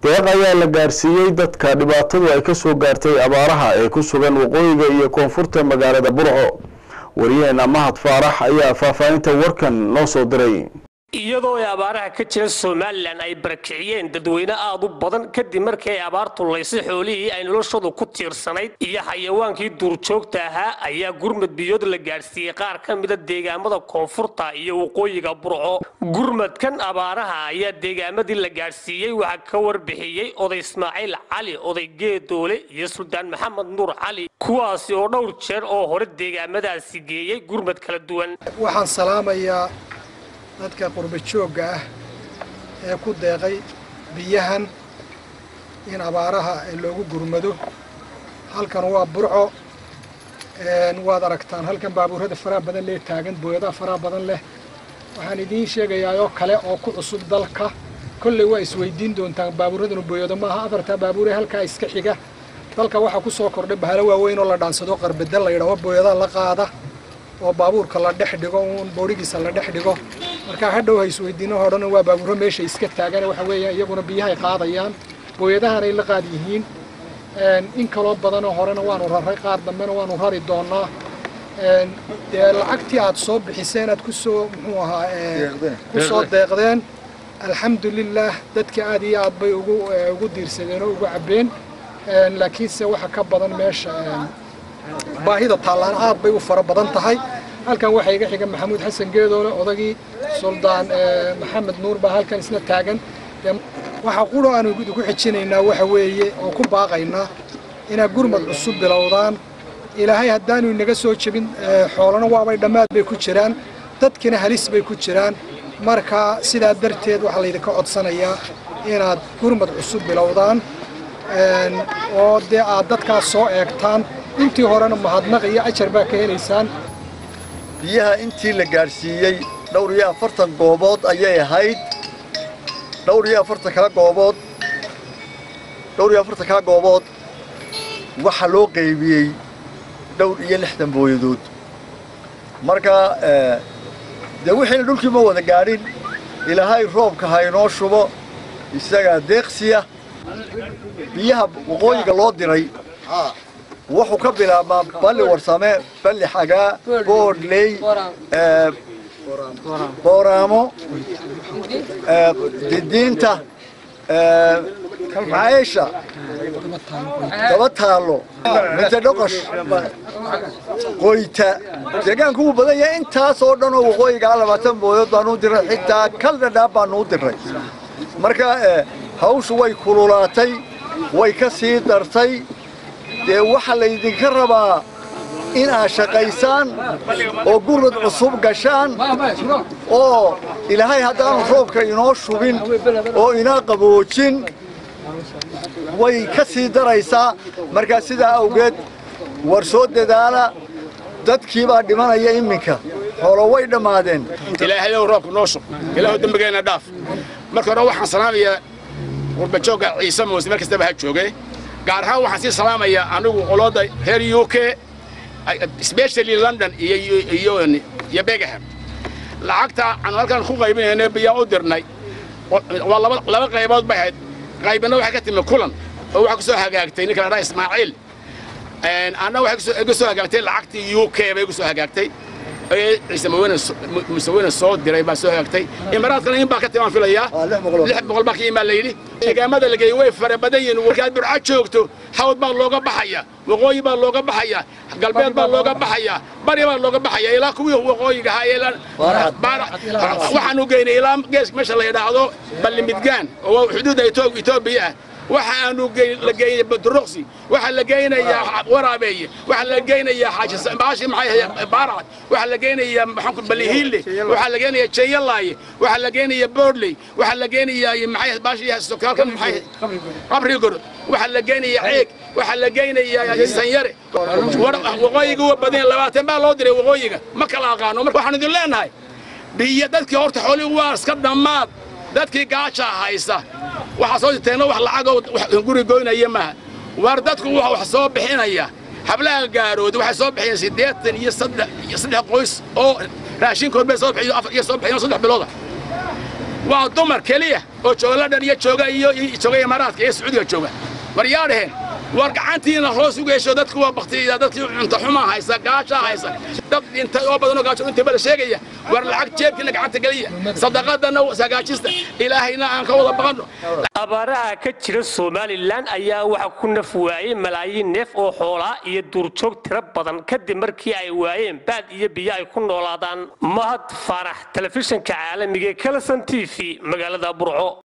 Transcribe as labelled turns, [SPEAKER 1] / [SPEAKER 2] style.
[SPEAKER 1] deeq ayaa la gaarsiiyey dadka dhibaatadu ay ka soo gaartay abaaraha ee ku sugan waqooyiga iyo koonfurta magaalada burco wariyaheena mahad faarax ayaa faahfaahinta warkan noo soo diray
[SPEAKER 2] iyadoo ay abaaraha ka jira somalilan ay barakiciyeen dadweyne aad u badan kadib markii ay abaartu laysay xoolihii ay noloshoodu ku tiirsanayd iyo xayawaankii duurjoogta ahaa ayaa gurmad biyood la gaadhsiiyey qaar ka mida deegaamada koonfurta iyo waqooyiga burco gurmadkan abaaraha ayaa deegaamadii la gaadhsiiyey waxaa ka warbixiyey oday ismaaciil cali oday geedoole iyo suldaan maxamed nuur cali kuwaasi oo dhowr jeer oo hore deegaamadaasi geeyey gurmad kala duwan
[SPEAKER 3] waxaan salaamayaa dadka qurba joogga ah ee ku deeqay biyahan in abaaraha loogu gurmado halkan waa burco waad aragtaan halkan baabuurada faraha badan lee taagan booyadaha faraha badan leh waxaan idiin sheegayaa oo kale oo ku cusub dalka kolley waa isweydiin doontaan baabuuradanu booyado maaha afartaa baabuure halkaa iska xiga dalka waxaa ku soo kordhay bahalo waaweyn oo la dhaansado qarbedel la yidhaho booyadaha la qaada oo baabuurka la dhex dhigo uun boodhigiisa la dhex dhigo markaa hadhow ha isweydiino hodhan waa baabuuro meesha iska taagan waxa weeya iyaguna biyahay qaadayaan booyadahanay la qaad yihiin in kaloo badanoo horena waanu raray qaar dambena waanu rari doonaa dee lacagtii aad soo bixiseen aad kusoo muxuu ahaa ku soo deeqdeen alxamdulilaah dadka aad iyo aad bay ugu ugu diirsadeen oo ugu cabbeen laakiinse waxa ka badan meesha baahida taallaan aad bay u fara badan tahay halkan waxaa iga xiga maxamuud xasan geedoole odagii suldaan maxamed nuur baa halkan isna taagan waxaa quro aanu ku xijinaynaa waxa weeye oo ku baaqaynaa inaad gurmad cusub bilowdaan ilaahay haddaanu inaga soo jebin xoolana waabay dhammaad bay ku jiraan dadkina halis bay ku jiraan marka sidaa darteed waxaa laydinka codsanayaa inaad gurmad cusub bilowdaan oo dee aad dadkaas soo eegtaan intii horena mahadnaq iyo ajar baa ka helaysaan
[SPEAKER 4] biyaha intii la gaadhsiiyey dhowr iyo afartan goobood ayay ahayd dhowr iyo afartan kala goobood dhowr iyo afartan kala goobood waxaa loo qaybiyey dhowr iyo lixdan booyadood marka dee wixiina dhulkii ma wada gaadhin ilaahay roobka ha inoo shubo isagaa deeqsiya biyaha waqooyiga loo diray wuxuu ka bilaabmaa balli warsame balli xagaa boodley booraamo didiinta macaysha daba taallo minta dhoqosh qoyta deegaanku wuu badan yahay intaasoo dhan oo waqooyigaa labaatan boodood baanuu diray xitaa kal dhadhaab baanuu diray marka hawshu way kululaatay way ka sii dartay dee waxaa laydinka rabaa in aad shaqaysaan oo gurmad cusub gashaan oo ilaahay haddaanu roobka inoo shubin oo inaa qaboojin way ka sii daraysaa markaa sidaa awgeed war soo dadaala dadkii baa dhimanaya iminka xoolo way dhammaadeen
[SPEAKER 5] ilaahayow roobka noo shub ilaahu dembigeenna dhaaf marka hore waxaan salaamayaa qurbajoogga ciise muuse meel kastaba ha jooge gaar ahaan waxaan sii salaamayaa anigu qolooda reer u k especially london iyo iyo begaham lacagta aan halkan ku qaybinayna biyaa u dirnay waa laba laba qaybood bay ahayd qaybina waxay ka timi kulan oo waxaa ku soo hagaagtay ninka la dhaha ismaaciil anna waxay iga soo hagaagtay lacagtii u k bay igu soo hagaagtay ciise musaweyne soo diray baa soo hagaagtay imaraadkana in baa ka timaan filayaa lix boqol baa ka imaan layidhi deegaamada la geeyey way fara badan yihiin markaad burca joogto xawd baa looga baxaya waqooyi baa looga baxaya galbeed baa looga baxaya bari baa looga baxaya ilaa kuwii waqooyiga ahaa waxaanu geynay ilaa gees meesha la yidhaahdo ballimidgaan oo xuduudda etoobiya ah waxa aanu la geeyey badruqsi waxa la geynayaa waraabeeye waxa la geynayaa xaaji baashi maxay baaracad waxa la geynayaa maxaanku balihiille waxa la geynayaa jeeyalaaye waxa la geynayaa boodley waxa la geynayaa maxay baashi sokaalkan maxay qabri gor waxa la geynayaa ceeg waxa la geynayaa sanyare waqooyiga waa badan labaatan baa loo diray waqooyiga ma kala aqaano marka waxaan idin leenahay biyo dadkii horta xoolihii waa iska dhammaad dadkii gaajaa haysa waxaa soo jirteenna wax lacagoo guri goynaya maaha waar dadku waa wax soo bixinaya hablaha gaaroodi waxay soo bixiyeen siddeetan iyo saddex iyo saddex qoys oo raashinkood bay soo bixiyo afar iyo soo bixiyeen saddex bilooda waa dumar keliya oo jooga london iyo jooga iyo jooga imaaraadka iyo sacuudiga jooga war yaa dhaheen war gacantiina hoos u geesho dadku waa baktiya dadkii cunto xumaa haysa gaashaa haysa dad dhintay oo badan oo gaajo inta bada sheegaya war lacag jeebkiina gacanta geliya sadaqadana sagaajista ilaahayna aan ka wada baqanno
[SPEAKER 2] abaaraha ka jira somalilan ayaa waxa ku naf waayey malaayiin neef oo xoolaa iyo duurjoog tiro badan kadib markii ay waayeen baad iyo biyo ay ku noolaadaan mahad faarax telefishinka caalamiga ee kalasan t v magaalada burco